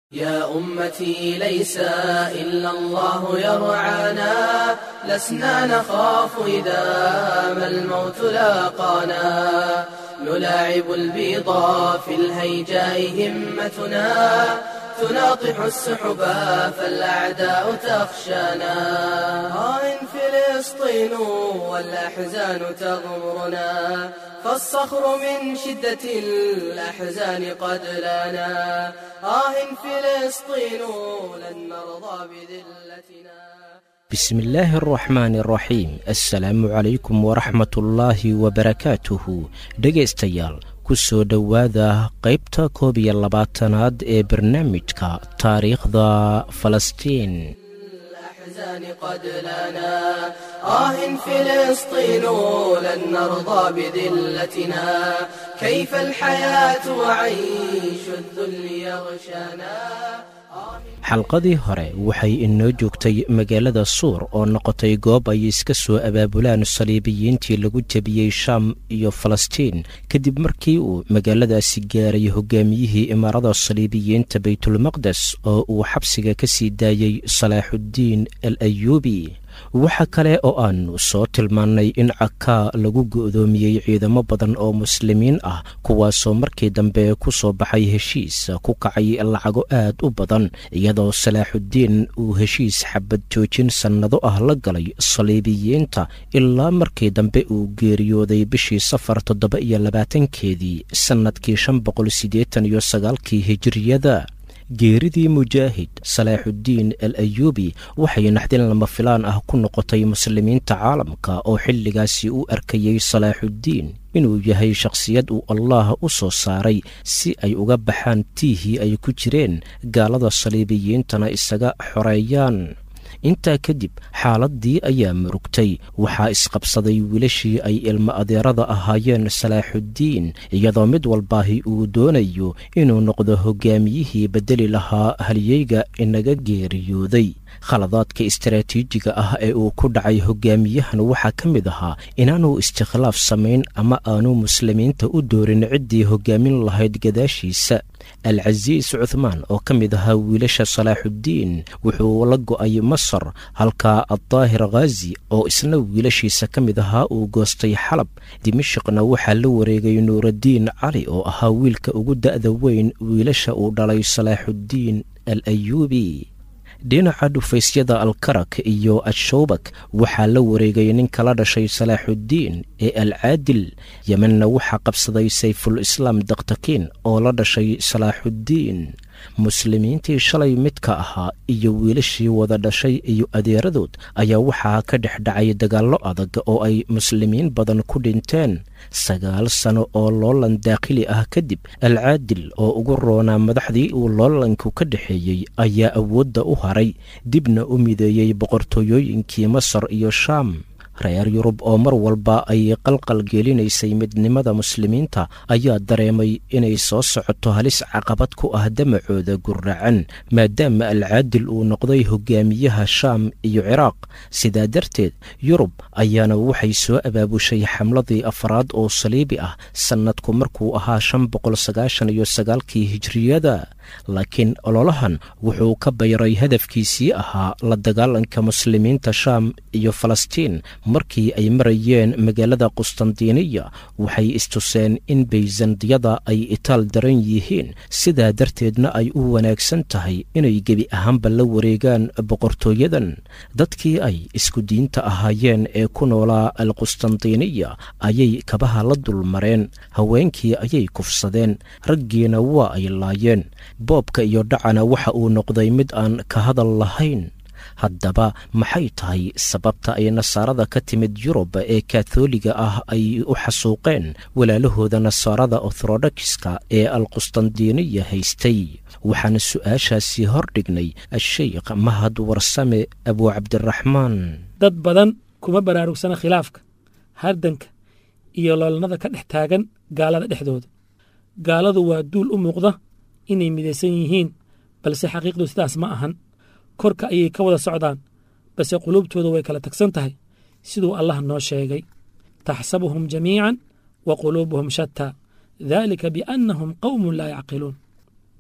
يا أمتي ليس إلا الله يرعانا لسنا نخاف إذا ما الموت لاقانا نلاعب البيضا في الهيجاء همتنا تناطح السحبا فالأعداء تخشانا آه فلسطين والأحزان تغمرنا فالصخر من شدة الأحزان قد لنا آه فلسطين لن نرضى بذلتنا بسم الله الرحmaan الraxiim assalaamu calaykum waraxmatullaahi wabarakaatuhu dhegaystayaal ku soo dhowaada qaybta koob iyo labaatanaad ee barnaamijka taariikhda falastiin الأحزان قد لنا آه فلسطين لن نرضى بذلتنا كيف الحياة وعيش الذل يغشانا xalqadii hore waxay inoo joogtay magaalada suur oo noqotay goob ay iska soo abaabulaan saliibiyiintii lagu jebiyey shaam iyo falastiin kadib markii uu magaaladaasi gaaray hogaamiyihii imaarada saliibiyiinta baytulmaqdes oo uu xabsiga ka sii daayey salaaxuddiin al ayuubi waxa kale oo aannu soo tilmaannay in cakaa lagu go'doomiyey ciidamo badan oo muslimiin ah kuwaasoo markii dambe ku soo baxay heshiis ku kacay lacago aad u badan iyadoo salaaxuddiin uu heshiis xabad joojin sannado ah la galay saliibiyiinta ilaa markii dambe uu geeriyooday bishii safar toddoba iyo labaatankeedii sannadkii shan boqol siddeetan iyo sagaalkii hijiriyada geeridii mujaahid salaaxuddiin al ayuubi waxay naxdin lama filaan ah ku noqotay muslimiinta caalamka oo xilligaasi u arkayey salaaxuddiin inuu yahay shakhsiyad uu allaah u soo saaray si ay uga baxaan tiihii ay ku jireen gaalada saliibiyiintana isaga xoreeyaan intaa kadib xaaladdii ayaa murugtay waxaa isqabsaday wiilashii ay ilmo adeerada ahaayeen salaaxuddiin iyadoo mid walbaahi uu doonayo inuu noqdo hogaamiyihii beddeli lahaa halyeyga inaga geeriyooday khaladaadka istaraatiijiga ah ee uu ku dhacay hogaamiyahan waxaa ka mid ahaa inaanuu istikhlaaf samayn ama aanu muslimiinta u doorin ciddii hogaamin lahayd gadaashiisa alcasiis cuthmaan oo ka mid ahaa wiilasha salaaxuddiin wuxuu la go'ay masar halka addaahir khaazi oo isna wiilashiisa ka mid ahaa uu goostay xalab dimashikna waxaa la wareegay nuuraddiin cali oo ahaa wiilka ugu da'da weyn wiilasha uu dhalay salaaxuddiin al ayuubi dhinaca dhufaysyada alkarak iyo ashowbak waxaa la wareegay nin kala dhashay salaaxuddiin ee alcaadil yemenna waxaa qabsaday sayful islaam daktakiin oo la dhashay salaaxuddiin muslimiintii shalay midka ahaa iyo wiilashii wada dhashay iyo adeeradood ayaa waxaa ka dhex dhacay dagaallo adag oo ay muslimiin badan ku dhinteen sagaal sano oo loolan daakhili ah kadib alcaadil oo ugu roonaa madaxdii uu loolanku ka dhexeeyey ayaa awoodda u haray dibna u mideeyey boqortooyooyinkii masar iyo shaam reer yurub oo mar walba ay qalqal gelinaysay midnimada muslimiinta ayaa dareemay inay soo socoto halis caqabad ku ah damacooda guracan maadaama alcaadil uu noqday hogaamiyaha shaam iyo ciraaq sidaa darteed yurub ayaana waxay soo abaabushay xamladii afraad oo saliibi ah sannadku markuu ahaa shan boqol sagaashan iyo sagaalkii hijriyada laakiin ololahan wuxuu ka bayray hadafkiisii ahaa la dagaalanka muslimiinta shaam iyo falastiin markii ay marayeen magaalada qustandiiniya waxay istuseen in bayzandiyada ay itaal daran yihiin sidaa darteedna ay u wanaagsan tahay inay gebi ahaanba la wareegaan boqortooyadan dadkii ay isku diinta ahaayeen ee ku noolaa alqustandiiniya ayay kabaha la dulmareen haweenkii ayay kufsadeen raggiina waa ay laayeen boobka iyo dhacana waxa uu noqday mid aan ka hadal lahayn haddaba maxay tahay sababta ay nasaarada ka timid yurub ee katholiga ah ay u xasuuqeen walaalahooda nasaarada orthodokiska ee alqustandiiniya haystay waxaana su-aashaasi hor dhignay asheykh mahad warsame abuucabdiraxmaan dad badan kuma baraarugsana khilaafka hardanka iyo loolnada ka dhex taagan gaalada dhexdooda gaaladu waa duul u muuqda inay midaysan yihiin balse xaqiiqdu sidaas ma ahan korka ayay ka wada socdaan balse quluubtooda way kala tagsan tahay siduu allah noo sheegay taxsabuhum jamiican wa quluubuhum shataa dalika biannahum qowmun laa yacqiluun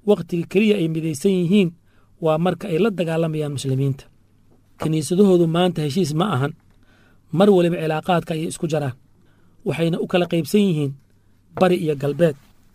wakhtiga keliya ay midaysan yihiin waa marka ay la dagaalamayaan muslimiinta kiniisadahoodu maanta heshiis ma ahan mar waliba cilaaqaadka ayay isku jaraan waxayna u kala qaybsan yihiin bari iyo galbeed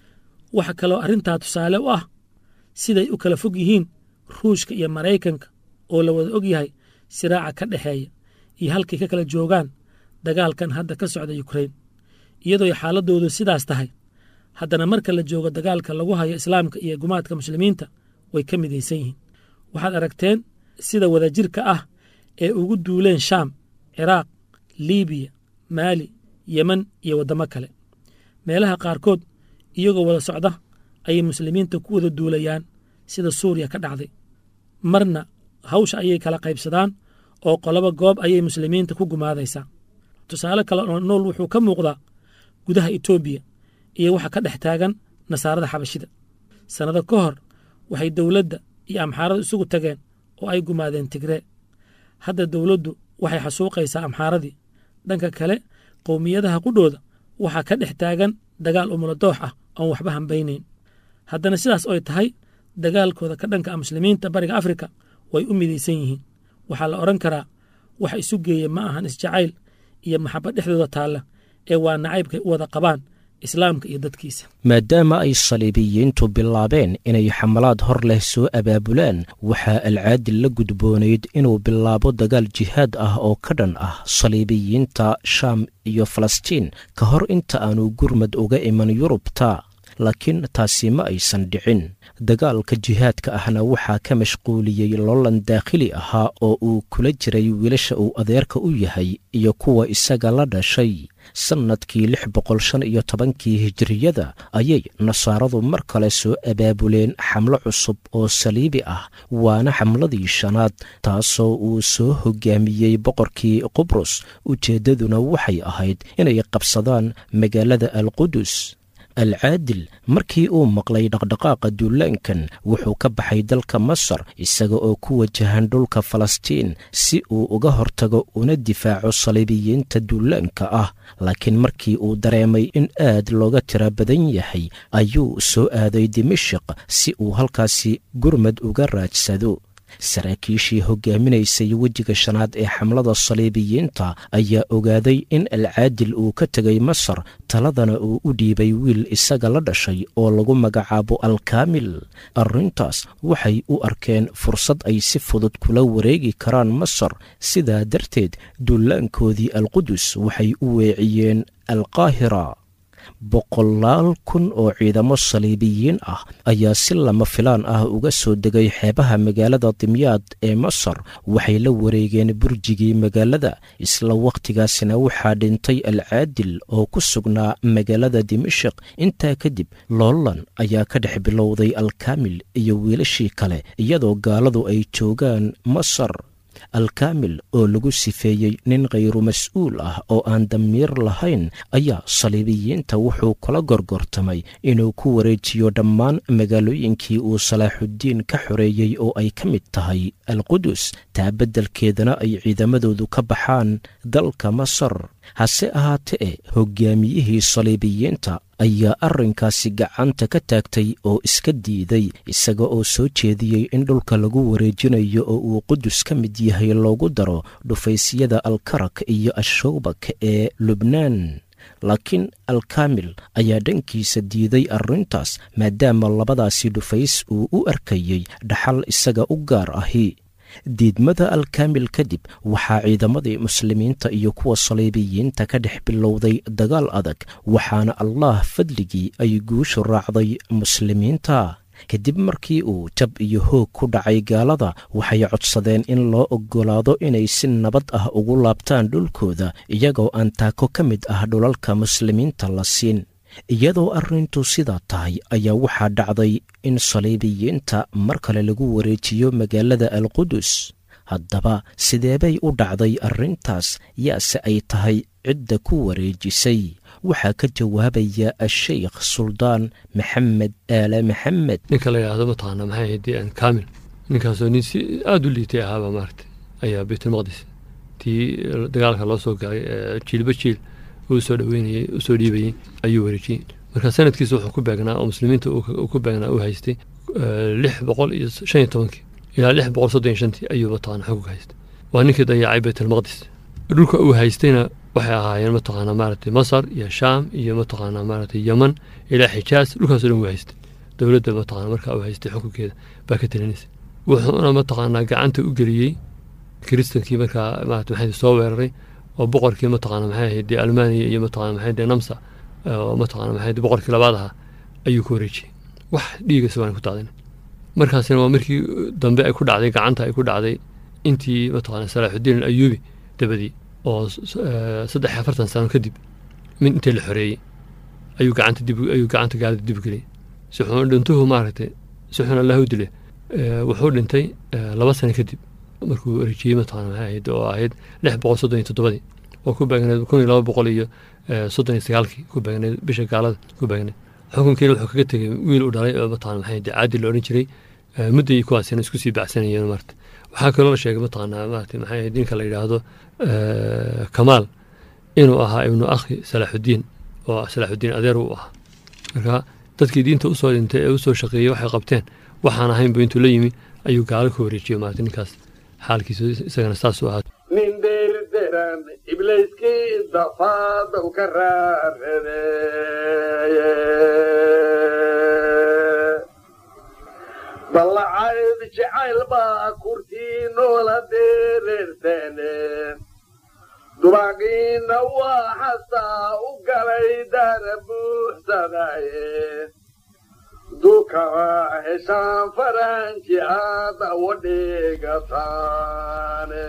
waxa kaloo arrintaa tusaale u ah siday u kala fog yihiin ruushka iyo maraykanka oo la wada og yahay siraaca ka dhexeeya iyo halkay ka kala joogaan dagaalkan hadda ka socda yukrain iyadooy xaaladdoodu sidaas tahay haddana marka la joogo dagaalka lagu hayo islaamka iyo gumaadka muslimiinta way ka midaysan yihiin waxaad aragteen sida wadajirka ah ee ugu duuleen shaam ciraaq liibiya maali yeman iyo waddamo kale meelaha qaarkood iyagoo wada socda ayay muslimiinta ku wada duulayaan sida suuriya ka dhacday marna hawsha ayay kala qaybsadaan oo qolobo goob ayay muslimiinta ku gumaadaysaa tusaale kale oo nool wuxuu ka muuqdaa gudaha etoobiya iyo waxa ka dhex taagan nasaarada xabashida sannado ka hor waxay dowladda iyo amxaaradu isugu tageen oo ay gumaadeen tigree hadda dowladdu waxay xasuuqaysaa amxaaradii dhanka kale qowmiyadaha qudhooda waxaa ka dhex taagan dagaal umuladoox ah oon waxba hambaynayn haddana sidaas oy tahay dagaalkooda ka dhanka ah muslimiinta bariga afrika way u midaysan yihiin waxaa la odhan karaa waxa isu geeya ma ahan isjacayl iyo maxabad dhexdooda taalla ee waa nacaybkay u wada qabaan islaamka iyo dadkiisa maadaama ay saliibiyiintu bilaabeen inay xamalaad hor leh soo abaabulaan waxaa alcaadil la gudboonayd inuu bilaabo dagaal jihaad ah oo ka dhan ah saliibiyiinta shaam iyo falastiin ka hor inta aanu gurmad uga iman yurubta laakiin taasi ma aysan dhicin dagaalka jihaadka ahna waxaa ka mashquuliyey loolan daakhili ahaa oo uu kula jiray wiilasha uu adeerka u yahay iyo kuwa isaga la dhashay sannadkii lix boqol shan iyo tobankii hijiriyada ayay nasaaradu mar kale soo abaabuleen xamlo cusub oo saliibi ah waana xamladii shanaad taasoo uu soo hogaamiyey boqorkii qubrus ujeeddaduna waxay ahayd inay qabsadaan magaalada alqudus alcaadil markii uu maqlay dhaqdhaqaaqa duulaankan wuxuu ka baxay dalka masar isaga oo ku wajahan dhulka falastiin si uu uga hortago una difaaco saliibiyiinta duulaanka ah laakiin markii uu dareemay in aad looga tira badan yahay ayuu soo aaday dimashik si uu halkaasi gurmad uga raadsado saraakiishii hogaaminaysay wejiga shanaad ee xamlada saliibiyiinta ayaa ogaaday in alcaadil uu ka tegay masar taladana uu u dhiibay wiil isaga la dhashay oo lagu magacaabo alkaamil arrintaas waxay u arkeen fursad ay si fudud kula wareegi karaan masar sidaa darteed duulaankoodii alqudus waxay u weeciyeen alqaahira boqolaal kun oo ciidamo saliibiyiin ah ayaa si lama filaan ah uga soo degay xeebaha magaalada dimyaad ee masar waxay la wareegeen burjigii magaalada isla wakhtigaasina waxaa dhintay alcaadil oo ku sugnaa magaalada dimashik intaa kadib loolan ayaa ka dhex bilowday alkaamil iyo wiilashii kale iyadoo gaaladu ay joogaan masar alkaamil oo lagu sifeeyey nin khayru mas-uul ah oo aan damiir lahayn ayaa saliibiyiinta wuxuu kula gorgortamay inuu ku wareejiyo dhammaan magaalooyinkii uu salaaxuddiin ka xoreeyey oo ay ka mid tahay alqudus taa beddelkeedana ay ciidamadoodu ka baxaan dalka masar hase ahaatee hogaamiyihii saliibiyiinta ayaa arrinkaasi gacanta ka taagtay oo iska diiday isaga oo soo jeediyey in dhulka lagu wareejinayo oo uu qudus ka mid yahay loogu daro dhufaysyada alkarak iyo ashowbak ee lubnaan laakiin alkaamil ayaa dhankiisa diiday arrintaas maadaama labadaasi dhufays uu u arkayey dhaxal isaga u gaar ahi diidmada alkaamil kadib waxaa ciidamadii muslimiinta iyo kuwa saliibiyiinta ka dhex bilowday dagaal adag waxaana allah fadligii ay guushu raacday muslimiinta kadib markii uu jab iyo hoog ku dhacay gaalada waxay codsadeen in loo oggolaado inay si nabad ah ugu laabtaan dhulkooda iyagoo aan taako ka mid ah dhulalka muslimiinta la siin iyadoo arrintu sidaa tahay ayaa waxaa dhacday in saliibiyiinta mar kale lagu wareejiyo magaalada alqudus haddaba sideebay u dhacday arrintaas yaase ay tahay cidda ku wareejisay waxaa ka jawaabaya asheykh suldaan maxamed aale maxamed ninka la yidhaahdo mataqaana maxay ahayd aan kaamil ninkaasoo nin si aada u liitay ahaaba maaragtay ayaa baytulmaqdis tii dagaalka loo soo galay jiilba jiil uu soo dhaweynayey u soo dhiibayey ayuu wareejiyey marka sanadkiisa wuxuu ku beegnaa oo muslimiinta uu ku beegnaa uu haystay lix boqol iyo shan iyo tobankii ilaa lix boqol soddon iyo shantii ayuu mataqaana xukunka haystay waa ninkii dayacay baytalmaqdis dhulka uu haystayna waxay ahaayeen mataqaana maaragtay masar iyo shaam iyo mataqaana maaragtay yeman ilaa xijaas dhulkaasoo dhan uu haystay dowladda mataqaana markaa uu haystay xukunkeeda baa ka talinaysa wuxuuna mataqaanaa gacanta u geliyey kiristankii markaa maarata maxay soo weeraray oo boqorkii mataqaana maxay ahayd dee almaniya iyo mataqana maxay dee namsa oo mataqana maxay boqorkii labaad ahaa ayuu ku wareejiyey wax dhiiga isagoon ku daadin markaasina waa markii dambe ay ku dhacday gacanta ay ku dhacday intii mataqana salaaxudiin alayuubi dabadii oo saddex iyo afartan sano kadib min intii la xoreeyey ayuu gacanta dib ayuu gacanta gaalada dib geliyey si xun dhintuhu maaragtay si xun allahu dile wuxuu dhintay laba sano kadib markuu wareejiyey mataqana maxay ahayd oo ahayd lix boqol soddon iyo toddobadii oo ku beegneed kun iyo laba boqol iyo soddon iyo sagaalkii ku beegneed bisha gaalada ku beegneed xukunkiina wuxuu kaga tegey wiil u dhalay oo mataqana maxay ahayd caadi la odhan jiray mudday kuwaasina isku sii bacsanayeen marta waxaa kaloo la sheegay mataqana maarata maxay ahayd ninka la yidhaahdo kamaal inuu ahaa ibnu akhi salaaxudiin oo salaaxudiin adeer uu ahaa marka dadkii diinta usoo dhintay ee usoo shaqeeyey waxay qabteen waxaan ahaynbu intuu la yimi ayuu gaalo ka wareejiyey maarata ninkaas xaalkiisu isagana saasuu ahaa nin deerderan ibliiskii dafaadow ka raaradeeye ballacayd jacayl baa kurtii noola deereerteene dubaaqiina waa xasaa u galay daara buuxsadaye dukaba heshaan faranji aada wadhigataane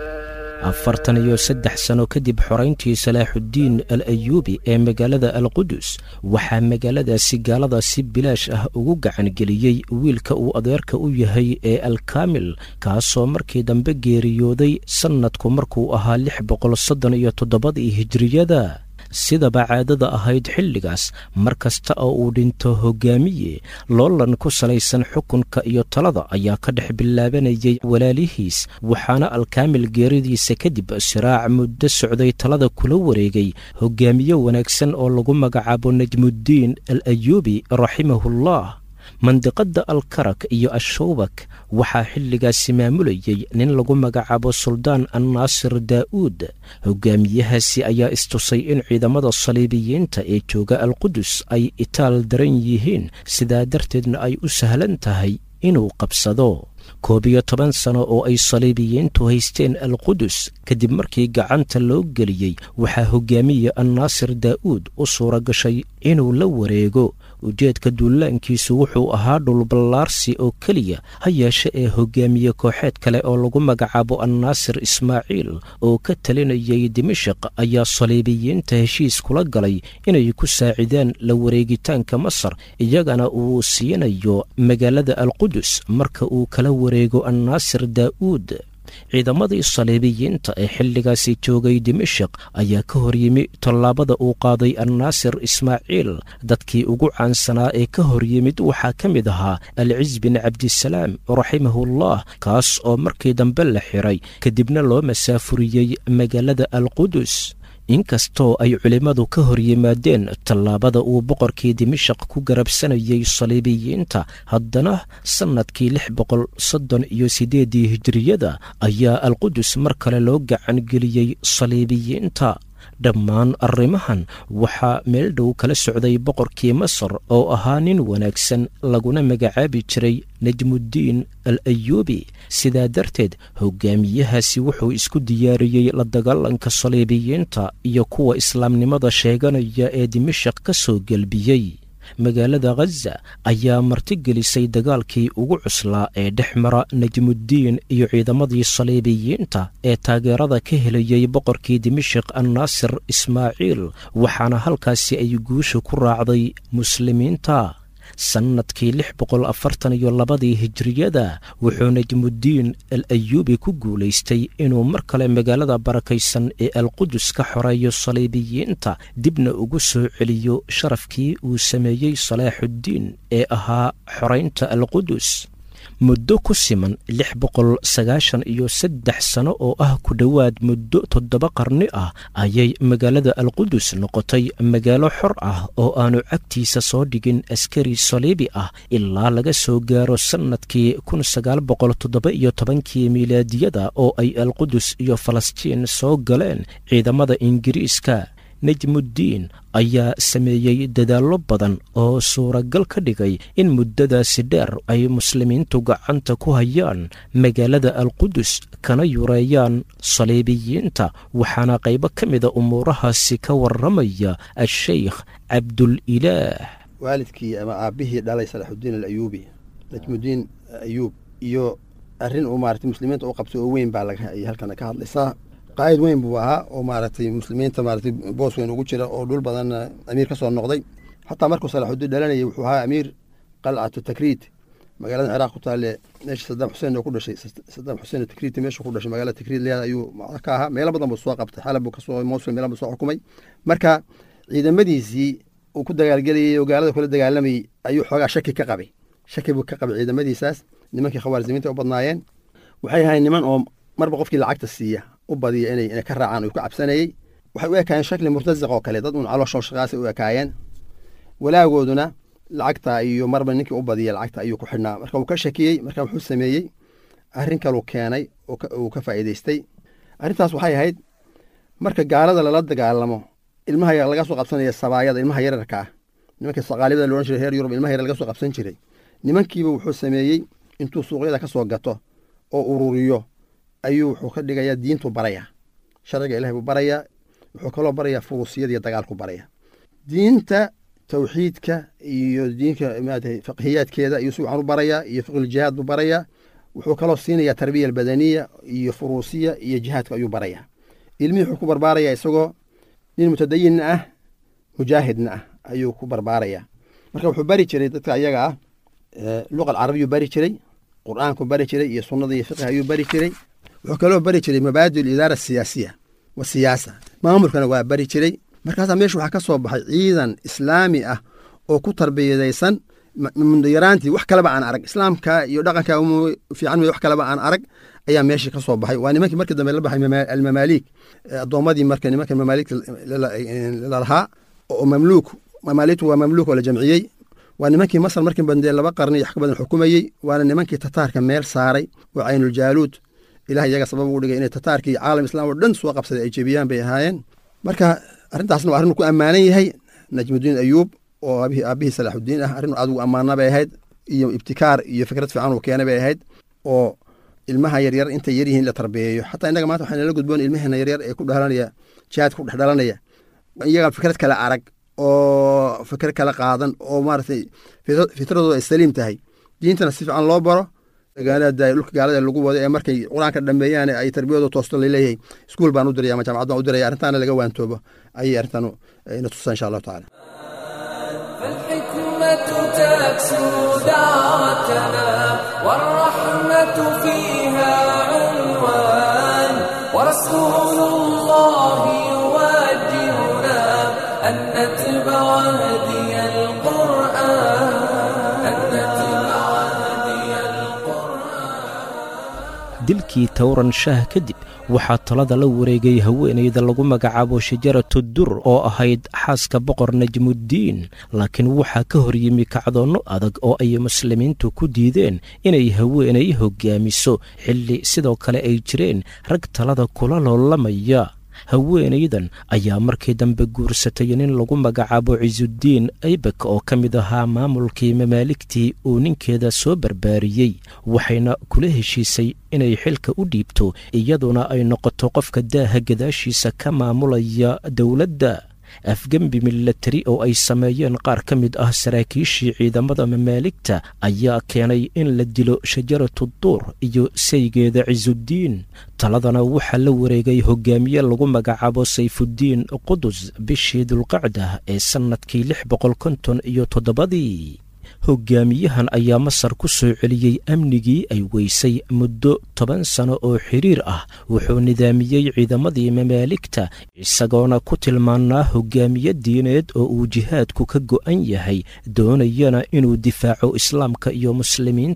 afartan iyo saddex sano kadib xorayntii salaaxuddiin al ayuubi ee magaalada alqudus waxaa magaaladaasi gaalada si bilaash ah ugu gacangeliyey wiilka uu adeerka u yahay ee alkaamil kaasoo markii dambe geeriyooday sannadku markuu ahaa lix boqol soddon iyo toddobadii hijriyada sidaba caadada ahayd xilligaas mar kasta oo uu dhinto hoggaamiye loolan ku salaysan xukunka iyo talada ayaa ka dhex bilaabanayay walaalihiis waxaana alkaamil geeridiisa kadib siraac muddo socday talada kula wareegay hoggaamiye wanaagsan oo lagu magacaabo najmuddiin al ayuubi raximahullah mandiqadda alkarak iyo ashowbak waxaa xilligaasi maamulayey nin lagu magacaabo suldaan annaasir daa'uud hoggaamiyahaasi ayaa istusay in ciidamada saliibiyiinta ee jooga alqudus ay itaal daran yihiin sidaa darteedna ay u sahlan tahay inuu qabsado koob iyo toban sano oo ay saliibiyiintu haysteen alqudus kadib markii gacanta loo geliyey waxaa hoggaamiye annaasir daa'uud u suura gashay inuu la wareego ujeedka duulaankiisu wuxuu ahaa dhulballaarsi oo keliya ha yeeshe ee hoggaamiye kooxeed kale oo lagu magacaabo annaasir ismaaciil oo ka talinayay dimashik ayaa saliibiyiinta heshiis kula galay inay ku saacidaan la wareegitaanka masar iyagana uu siinayo magaalada alqudus marka uu kala wareego annaasir daa'uud ciidamadii saliibiyiinta ee xilligaasi joogay dimashik ayaa ka hor yimi tallaabada uu qaaday annaasir ismaaciil dadkii ugu caansanaa ee ka hor yimid waxaa ka mid ahaa alciz bin cabdisalaam raximahullah kaas oo markii dambe la xiray kadibna loo masaafuriyey magaalada alqudus inkastoo ay culimmadu ka hor yimaadeen tallaabada uu boqorkii dimashik ku garabsanayay saliibiyiinta haddana sannadkii lix boqol soddon iyo siddeeddii hijiriyada ayaa alqudus mar kale loo gacan geliyey saliibiyiinta dhammaan arrimahan waxaa meel dhow kala socday boqorkii masar oo ahaa nin wanaagsan laguna magacaabi jiray najmuddiin al ayuubi sidaa darteed hoggaamiyahaasi wuxuu isku diyaariyey la dagaalanka saliibiyiinta iyo kuwa islaamnimada sheeganaya ee dimashik ka soo gelbiyey magaalada khaza ayaa martigelisay dagaalkii ugu cuslaa ee dhex mara najmuddiin iyo ciidamadii saliibiyiinta ee taageerada ka helayey boqorkii dimashik annaasir ismaaciil waxaana halkaasi ay guusha ku raacday muslimiinta sannadkii lix boqol afartan iyo labadii hijiriyada wuxuu najmuddiin al ayuubi ku guulaystay inuu mar kale magaalada barakaysan ee alqudus ka xoreeyo saliibiyiinta dibna ugu soo celiyo sharafkii uu sameeyey salaaxuddiin ee ahaa xoraynta alqudus muddo ku siman lix boqol sagaashan iyo saddex sano oo ah ku dhowaad muddo toddoba qarni ah ayay magaalada alqudus noqotay magaalo xor ah oo aanu cagtiisa soo dhigin askari saliibi ah ilaa laga soo gaaro sannadkii kun sagaal boqol toddoba iyo tobankii miilaadiyada oo ay alqudus iyo falastiin soo galeen ciidamada ingiriiska najmuddiin ayaa sameeyey dadaallo badan oo suuragal ka dhigay in muddadaasi dheer ay muslimiintu gacanta ku hayaan magaalada alqudus kana yureeyaan saliibiyiinta waxaana qaybo ka mida umuurahaasi ka warramaya a-sheykh cabdulilaah waalidkii ama aabbihii dhalay salaxudiin alayuubi najmudiin ayuub iyo arrin uu maaragtay muslimiinta u qabtay oo weyn baa laga halkan ka hadlaysaa qaa'id weyn buu ahaa oo maaragtay muslimiinta maaragtay boos weyn ugu jira oo dhul badan amiir ka soo noqday xataa markuu salaxudiin dhalanayay wuxuu ahaa amiir qalcatu takriid magaalada ciraaq ku taale meesha sadaam xuseen oo ku dhashay sadaam xuseen takriid meesha ku dhashay magaalada takriid leeda ayuu macda ka ahaa meelo badan buu soo qabtay xalab buu kasoo mosul meelo buu soo xukumay marka ciidamadiisii uu ku dagaalgelayay oo gaalada kula dagaalamayay ayuu xoogaa shaki ka qabay shaki buu ka qabay ciidamadiisaas nimankii khawaarizimiinta u badnaayeen waxay ahayn niman oo marba qofkii lacagta siiya u badiya inay inay ka raacaan uu ka cabsanayey waxay u ekaayeen shakli murtasiq oo kale dad un calooshoo shaqaasay u ekaayeen walaagooduna lacagta iyo marba ninkii u badiya lacagta ayuu ku xidhnaa marka uu ka shakiyey marka wuxuu sameeyey arrin kaluu keenay uu ka faa'iidaystay arrintaas waxay ahayd marka gaalada lala dagaalamo ilmaha laga soo qabsanaya sabaayada ilmaha yararka ah nimankii saqaalibada loodhan jiray reer yurub ilmaha yar laga soo qabsan jiray nimankiiba wuxuu sameeyey intuu suuqyada ka soo gato oo ururiyo ayuu wuxuu ka dhigayaa diintu barayaa sharciga ilahay buu barayaa wuxuu kaloo barayaa furuusiyada iyo dagaalku baraya diinta tawxiidka iyo diinka maarata fiqhiyaadkeeda iyo si waxaan u barayaa iyo fiqhuljihaad buu barayaa wuxuu kaloo siinayaa tarbiya albadaniya iyo furuusiya iyo jihaadka ayuu barayaa ilmihii wuxuu ku barbaarayaa isagoo nin mutadayinna ah mujaahidna ah ayuu ku barbaarayaa marka wuxuu bari jiray dadka ayaga ah luqa alcarabiyuu bari jiray qur'aanku bari jiray iyo sunnada iyo fiqhi ayuu bari jiray wuxuu kaloo bari jiray mabaadi alidaara asiyaasiya wa siyaasa maamulkana waa bari jiray markaasaa meesha waxaa ka soo baxay ciidan islaami ah oo ku tarbiyadaysan mundayaraantii wax kaleba aan arag islaamka iyo dhaqanka fiican wax kaleba aan arag ayaa meeshii ka soo baxay waa nimankii markii dambe la baxay almamaaliik addoommadii marka nimanka mamaaligta lalahaa oo mamluuk mamaaligtu waa mamluuk oo la jamciyey waa nimankii masar markii bandee laba qarni iyo wax ka badan xukumayey waana nimankii tataarka meel saaray oo caynuljaluud ilaah iyaga sabab ugu dhigay inay tataarkii caalam islam oo dhan soo qabsaday ay jebiyaan bay ahaayeen marka arrintaasna waa arrin ku ammaanan yahay najmudiin ayuub oo aabbihii salaaxudiin ah arrin aad ugu ammaana bay ahayd iyo ibtikaar iyo fikrad fiican uu keenay bay ahayd oo ilmaha yaryar intay yaryihiin in la tarbiyeeyo xataa innaga maanta waxaa nala gudboon ilmaheena yaryar ee ku dhalanaya jihaadka ku dhex dhalanaya iyaga fikrad kale arag oo fikrad kale qaadan oo maaragtay fitradooda ay saliim tahay diintana si fiican loo baro gaalada dhulka gaalada lagu wado ee markay qur-aanka dhameeyaan ay tarbiyadooda toosto laleeyahay iskuul baan u diraya ama jaamacad baan u diraya arrintaana laga waantoobo ayay arrintan ina tusaa insha allahu tacaala فالحكمة تكسو دعوتنا والرحمة فيها عنوان ورسول الله يوجهنا أن نتبع هدي القرآن أن نتبع هدي dilkii towran shaah kadib waxaa talada la wareegay haweenayda lagu magacaabo shajaratu dur oo ahayd xaaska boqor najmuddiin laakiin waxaa ka hor yimi kacdoonno adag oo ay muslimiintu ku diideen inay haweenay hoggaamiso xilli sidoo kale ay jireen rag talada kula loolamaya haweenaydan ayaa markii dambe guursatay nin lagu magacaabo cisuuddiin aybek oo ka mid ahaa maamulkii mamaaligtii uu ninkeeda soo barbaariyey waxayna kula heshiisay inay xilka u dhiibto iyaduna ay noqoto qofka daaha gadaashiisa ka maamulaya dowladda afgembi milatari oo ay sameeyeen qaar ka mid ah saraakiishii ciidamada mamaaligta ayaa keenay in la dilo shajaratu duur iyo saygeeda cisuuddiin taladana waxaa la wareegay hogaamiye lagu magacaabo sayfuddiin qudus bishii dulqacda ee sannadkii lix boqol konton iyo toddobadii hogaamiyahan ayaa masar ku soo celiyey amnigii ay weysay muddo toban sano oo xiriir ah wuxuu nidaamiyey ciidamadii mamaaligta isagoona ku tilmaanaa hogaamiye diineed oo uu jihaadku ka go'an yahay doonayana inuu difaaco islaamka iyo muslimiinta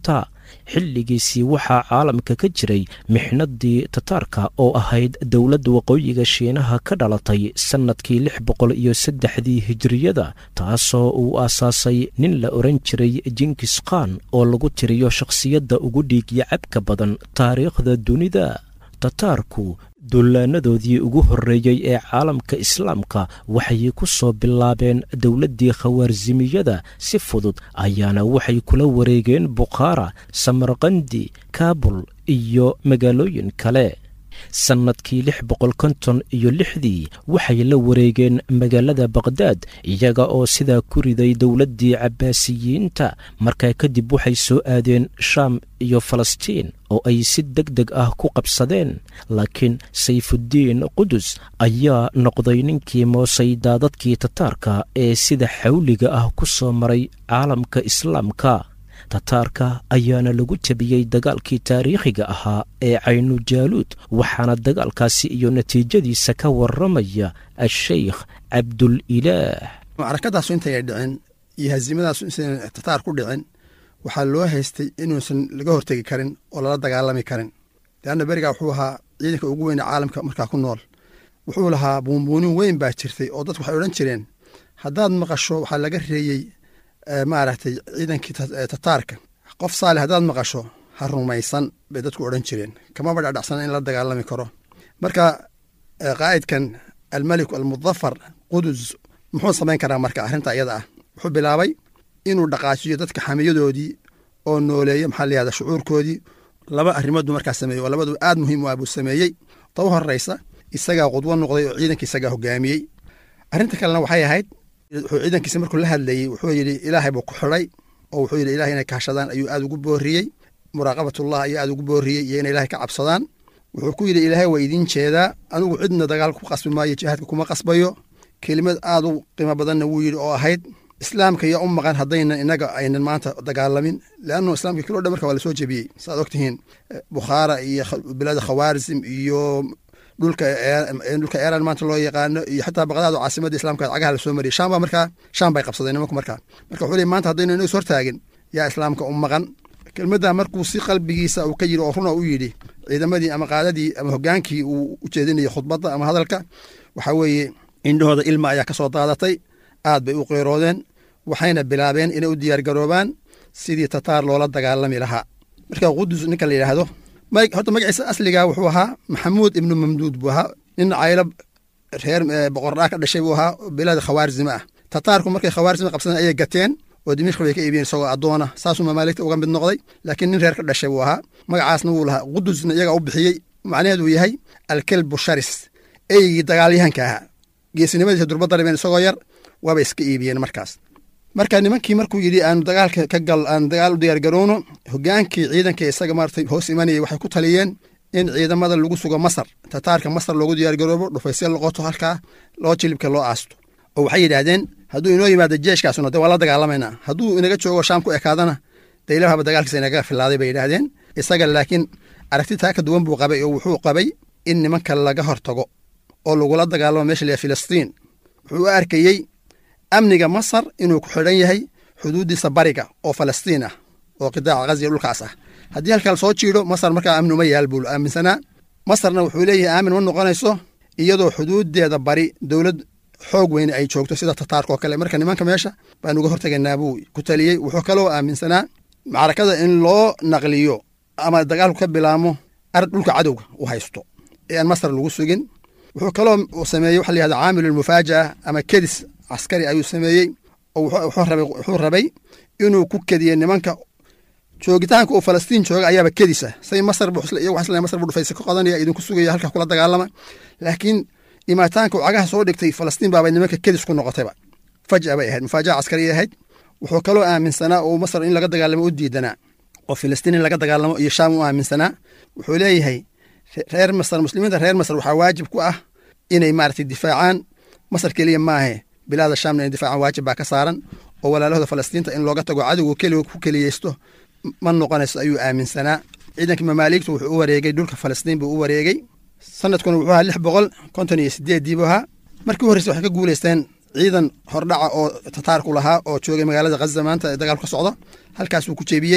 xilligiisii waxaa caalamka ka jiray mixnadii tataarka oo ahayd dowladda waqooyiga shiinaha ka dhalatay sannadkii lix boqol iyo saddexdii hijiriyada taasoo uu aasaasay nin la odhan jiray jinkis khan oo lagu tiriyo shakhsiyadda ugu dhiigya cabka badan taariikhda dunida tataarku dullaanadoodii ugu horreeyey ee caalamka islaamka waxay ku soo bilaabeen dowladdii khawaarzimiyada si fudud ayaana waxay kula wareegeen bukhaara samarkandi kaabul iyo magaalooyin kale sannadkii lix boqol konton iyo lixdii waxay la wareegeen magaalada bakhdad iyaga oo sidaa ku riday dowladdii cabbaasiyiinta markaa kadib waxay soo aadeen shaam iyo falastiin oo ay si deg deg ah ku qabsadeen laakiin sayfuddiin qudus ayaa noqday ninkii moosay daadadkii tataarka ee sida xawliga ah ku soo maray caalamka islaamka tataarka ayaana lagu jabiyey dagaalkii taariikhiga ahaa ee caynujaaluud waxaana dagaalkaasi iyo natiijadiisa ka warramaya a-sheykh cabdulilaah macrakadaasu intayay dhicin iyo haziimadaasu insan tataar ku dhicin waxaa loo haystay inuusan laga hortegi karin oo lala dagaalami karin leanna berigaa wuxuu ahaa ciidanka ugu weyne caalamka markaa ku nool wuxuu lahaa buunbuunin weyn baa jirtay oo dadku waxay odhan jireen haddaad maqasho waxaa laga reeyey maaragtay ciidankii tataarka qof saale haddaad maqasho ha rumaysan bay dadku odhan jireen kamaba dhadhacsana in la dagaalami karo marka qaa'idkan almeliku almudafar qudus muxuu samayn karaa marka arrinta iyada ah wuxuu bilaabay inuu dhaqaajiyo dadka xamiyadoodii oo nooleeya maxaa la yihahda shucuurkoodii laba arrimoodbu markaa sameeyey oo labadu aad muhiim u ah buu sameeyey ta u horraysa isagaa qudwo noqday oo ciidanka isagaa hogaamiyey arrinta kalena waxay ahayd wuxuu ciidankiisa markuu la hadlayey wuxuu yidhi ilaahay buu ku xidhay oo wuxuu yidhi ilahay inay kaashadaan ayuu aad ugu booriyey muraaqabatullah ayuu aad ugu booriyey iyo inay ilahay ka cabsadaan wuxuu ku yidhi ilaahay waa idiin jeedaa anigu cidna dagaal ku qasbi maayo jihaadka kuma qasbayo kelimad aad u qiimo badanna wuu yidhi oo ahayd islaamka yaa u maqan haddaynan inaga aynan maanta dagaalamin leannu islaamka kilo dhan marka waa lasoo jebiyey saaad ogtihiin bukhaara iyo bilada khawaarzim iyo dhulka dhulka eeran maanta loo yaqaano iyo xataa baqdaad oo caasimadda islamka cagaha lasoo mariyay sham baa markaa sham bay qabsadeen nimanku markaa marka wuxuu leey maanta haddaynan inaga is hortaagin yaa islaamka u maqan kelmadda markuu si qalbigiisa uu ka yidhi oo runa u yidhi ciidamadii ama qaadadii ama hogaankii uu u jeedinayay khudbadda ama hadalka waxaa weeye indhahooda ilma ayaa ka soo daadatay aad bay u qeyroodeen waxayna bilaabeen inay u diyaargaroobaan sidii tataar loola dagaalami lahaa marka qudus ninka la yidhaahdo horta magaciisa asliga wuxuu ahaa maxamuud ibnu mamduud buu ahaa nin caylo reer boqordhaa ka dhashay buu ahaa bilada khawaarzima ah tataarku markay khawaarzima qabsadeen ayay gateen oo dimishk bay ka iibiyeen isagoo addoona saasuu mamaaligta uga mid noqday laakiin nin reer ka dhashay buu ahaa magacaasna wuu lahaa qudusna iyagaa u bixiyey macnaheedu yahay alkelbu sharis eygii dagaalyahanka ahaa geesinimadiisa durba daribeen isagoo yar waabay iska iibiyeen markaas marka nimankii markuu yidhi aanu dagaalka ka gal aanu dagaal u diyaargarowno hogaankii ciidanka isaga maartay hoos imanayay waxay ku taliyeen in ciidamada lagu sugo masar tataarka masar loogu diyaargaroobo dhufaysya loqoto halkaa loo jilibka loo aasto oo waxay yidhaahdeen hadduu inoo yimaado jeeshkaasuna de waa la dagaalamaynaa hadduu inaga joogo shaam ku ekaadana de ilahaba dagaalkiisa inaga filaaday bay yidhaahdeen isaga laakiin aragti taa ka duwan buu qabay oo wuxuu qabay in nimanka laga hortago oo lagula dagaalamo meesha la filistiin wuxuu u arkayey amniga masar inuu ku xidhan yahay xuduuddiisa bariga oo falastiin ah oo qidaaca ghaziya dhulkaas ah haddii halkaa lasoo jiidho masar markaa amni uma yaal buu aaminsanaa masarna wuxuu leeyahay aamin ma noqonayso iyadoo xuduuddeeda bari dowlad xoog weyne ay joogto sida tataarka oo kale marka nimanka meesha baan uga hortegaynaa buu ku taliyey wuxuu kaloo aaminsanaa macrakada in loo naqliyo ama dagaalku ka bilaamo ard dhulka cadowga u haysto ee aan masar lagu sugin wuxuu kaloo sameeyey waxa la yihahda caamilulmufaaja'a ama kedis caskari ayuu sameeyey oo wuxuu rabay inuu ku kediye nimanka joogitaanka uu falastiin jooga ayaaba kedisa say masar masar buu dhufaysa ka qodanaya idinku sugaya halkaa kula dagaalama laakiin imaataanka uu cagaha soo dhigtay falastiin baabay nimanka kedis ku noqotayba faja bay ahayd mufaajaca caskari ahayd wuxuu kaloo aaminsanaa oo masar in laga dagaalamo u diidanaa oo filistiin in laga dagaalamo iyo shaam u aaminsanaa wuxuu leeyahay reer masar muslimiinta reer masar waxaa waajib ku ah inay maaragtay difaacaan masar keliya maahe bilaada shaamna inay difaacaan waajib baa ka saaran oo walaalahooda falastiinta in looga tago cadowga keliga ku keliyeysto ma noqonayso ayuu aaminsanaa ciidanka mamaaligtu wuxuu u wareegay dhulka falastiin buu u wareegay sanadkuna wuxuu ahaa lix boqol konton iyo sideeddii buu ahaa markii u horreysa waxay ka guulaysteen ciidan hordhaca oo tataarku lahaa oo joogay magaalada khaza maanta ee dagaalku ka socdo halkaasuu ku jebiyey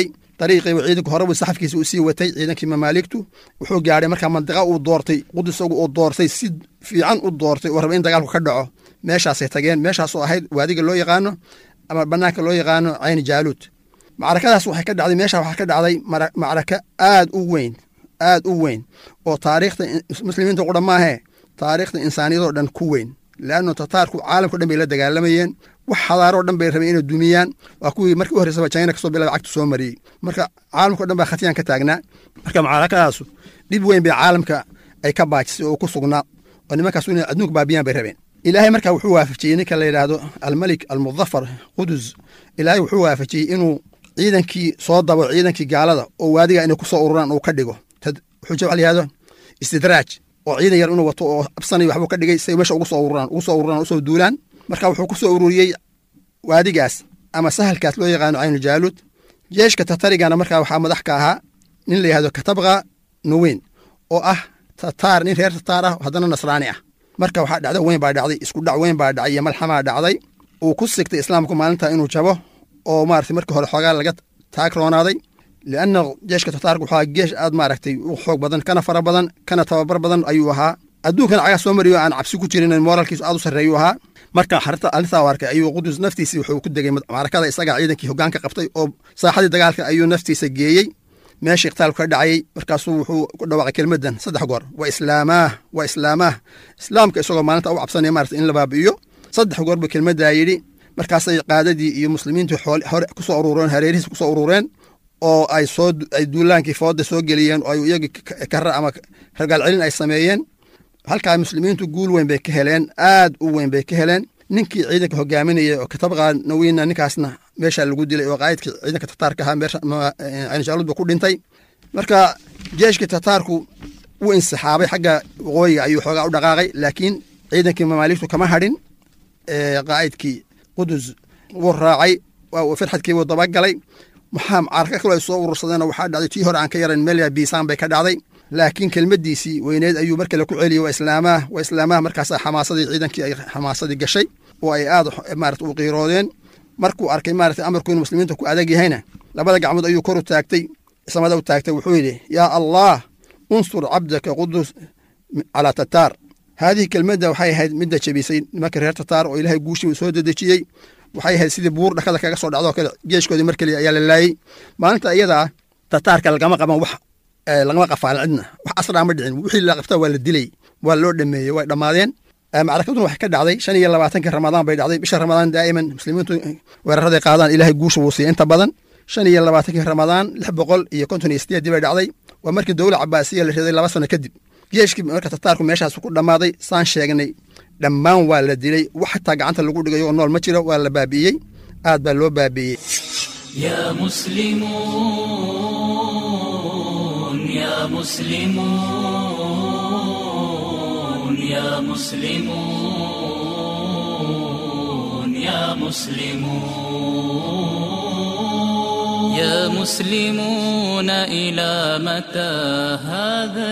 dariiqii ciidanku horeba saxafkiisa uu sii watay ciidankii mamaaligtu wuxuu gaadhay markaa mandiqa uu doortay qudus isagu uu doortay si fiican u doortay oo raba in dagaalku ka dhaco meeshaasay tageen meeshaasoo ahayd waadiga loo yaqaano ama banaanka loo yaqaano cayni jaaluud macrakadaas waxay ka dhacday meesha waxaa ka dhacday macraka aad u weyn aad u weyn oo taariikhda muslimiinta qudha maahee taariikhda insaaniyadoo dhan ku weyn leanno tataarku caalamkao dhan bay la dagaalamayeen wax xadaaroo dhan bay rabeen inay dumiyaan waa kuwii markii u horreysaba china kasoo bilaba cagtu soo mariyey marka caalamkao dhan baa khatiyaan ka taagnaa marka macrakadaasu dhib weyn bay caalamka ay ka baajisay oo ku sugnaa oo nimankaas inay adduunka baabiyaan bay rabeen ilaahay markaa wuxuu waafajiyey ninka la yidhaahdo almalik almudafar qudus ilaahay wuxuu waafajiyey inuu ciidankii soo dabo ciidankii gaalada oo waadiga inay ku soo ururaan uu ka dhigo wuxuu waxa la yihahdo istidraaj oo ciidan yar inuu wato oo absanay waxbuu ka dhigay say meesha ugu soo ururaan ugu soo ururaan usoo duulaan marka wuxuu ku soo ururiyey waadigaas ama sahalkaas loo yaqaano caynu jaaluud jeeshka tatarigana markaa waxaa madax ka ahaa nin la yihahdo katabqa nuweyn oo ah tataar nin reer tataar ah haddana nasraani ah marka waxaa dhacdo weyn baa dhacday isku dhac weyn baa dhacay iyo malxamaa dhacday uu ku sigtay islaamku maalinta inuu jabo oo maaragtay markii hore xoogaa laga taag roonaaday lianna jeeshka tataarka wuxuu ahaa geesh aad maaragtay u xoog badan kana fara badan kana tababar badan ayuu ahaa adduunkana cagaa soo mariyo aan cabsi ku jirin mooralkiisu aad u sarreeyuu ahaa marka arrintaa arkay ayuu qudus naftiisii wuxuu ku degay macrakada isagaa ciidankii hoggaanka qabtay oo saaxadii dagaalka ayuu naftiisa geeyey meeshii iqtaalku ka dhacayey markaasuu wuxuu ku dhawaaqay kelmaddan saddex goor waa islaamaah waa islaamaah islaamka isagoo maalinta u cabsanaya maarata in la baabi'iyo saddex goor buu kelmaddaa yidhi markaasay qaadadii iyo muslimiintii hore ku soo urureen hareerihiis ku soo urureen oo ay soo ay duulaankii fooda soo geliyeen oo ay iyagii kara ama ragaal celin ay sameeyeen halkaa muslimiintu guul weyn bay ka heleen aad u weyn bay ka heleen ninkii ciidanka hogaaminaya oo katabqa naweyna ninkaasna meesha lagu dilay oo qaayidkii ciidanka tataarka ahaa meeshaanjaaluud buu ku dhintay marka jeeshkii tataarku wuu insixaabay xagga waqooyiga ayuu xoogaa u dhaqaaqay laakiin ciidankii mamaaligtu kama hadhin qaa'idkii qudus wuu raacay firxadkii wuu dabagalay maxaa carka kaloo ay soo urursadeen waxaa dhacday tii hore aan ka yarayn melya biisaan bay ka dhacday laakiin kelmaddiisii weyneed ayuu mar kale ku celiyey waa islaamaah waa islaamaah markaasaa xamaasadii ciidankii ay xamaasadii gashay oo ay aad maarata u qiiroodeen markuu arkay maarata amarku inuu muslimiinta ku adag yahayna labada gacmood ayuu kor u taagtay samada u taagtay wuxuu yidhi yaa allah unsur cabdaka qudus calaa tataar haadihi kelmadda waxay ahayd midda jebisay nimanka reer tataar oo ilaahay guushii soo dedejiyey waxay ahayd sidii buur dhakada kaga soo dhacdoo kale geeshkoodii mar keliya ayaa la laayey maalinta iyadaa tataarka lagama qaban wax lagama qafaalin cidna wax asraa ma dhicin wixii la qabta waa la dilay waa loo dhameeyey way dhammaadeen macrakaduna waxay ka dhacday shan iyo labaatankii ramadaan bay dhacday bisha ramadaan daa'iman muslimiintu weeraraday qaadaan ilaahay guusha wuu siiya inta badan shan iyo labaatankii ramadaan lix boqol iyo konton iyo sideeddii bay dhacday waa markii dowla cabaasiya la riday laba sano kadib geeshkii marka tataarku meeshaas ku dhammaaday saan sheegnay dhammaan waa la dilay wax xataa gacanta lagu dhigayo oo nool ma jiro waa la baabi'iyey aad baa loo baabi'iyey يا مسلمون يا مسلمون يا مسلمون يا مسلمون يا مسلمون إلى متى هذا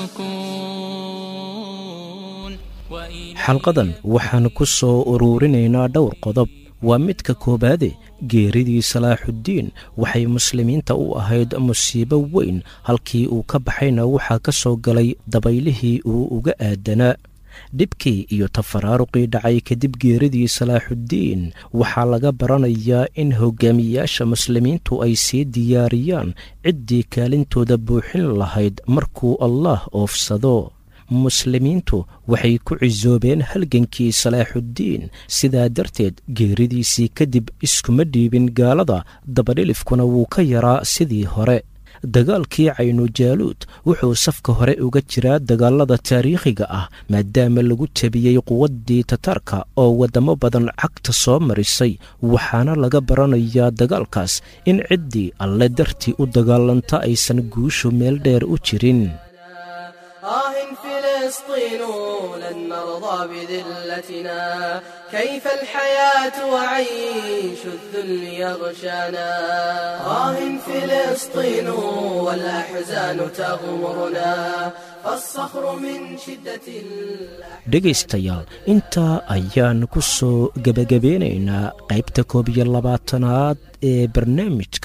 السكون وإلى xalqadan waxaan ku soo uruurinaynaa dhowr qodob waa midka koowaade geeridii salaaxuddiin waxay muslimiinta u ahayd musiibo weyn halkii uu ka baxayna waxaa ka soo galay dabaylihii uu uga aadanaa dhibkii iyo tafaraaruqii dhacay kadib geeridii salaaxuddiin waxaa laga baranayaa in hogaamiyaasha muslimiintu ay sii diyaariyaan ciddii kaalintooda buuxin lahayd markuu allaah oofsado muslimiintu waxay ku cisoobeen halgankii salaaxuddiin sidaa darteed geeridiisii kadib iskuma dhiibin gaalada dabadhilifkuna wuu ka yaraa sidii hore dagaalkii caynujaaluud wuxuu safka hore uga jiraa dagaalada taariikhiga ah maadaama lagu jebiyey quwaddii tataarka oo waddamo badan cagta soo marisay waxaana laga baranayaa dagaalkaas in ciddii alle dartii u dagaalanta aysan guushu meel dheer u jirin آه فلسطين لن نرضى بذلتنا كيف الحياة وعيش الذل يغشانا آه فلسطين والأحزان تغمرنا فالصخر من شدة الأحزان dhegaystayaal intaa ayaan ku soo gebagabeynaynaa qaybta koob iyo labaatanaad ee barnaamijka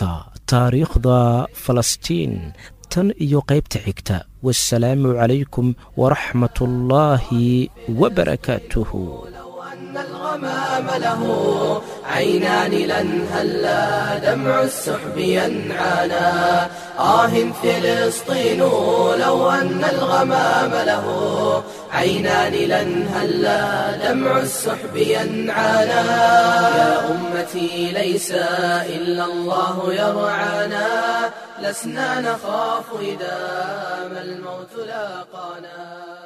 taariikhda falastiin tan iyo qaybta xigta wasalaamu calaykum waraxmat ullaahi wabarakaatuhu أن الغمام له عينان لن هلا دمع السحب ينعانا آه فلسطين لو أن الغمام له عينان لن هلا دمع السحب ينعانا يا أمتي ليس إلا الله يرعانا لسنا نخاف إذا ما الموت لاقانا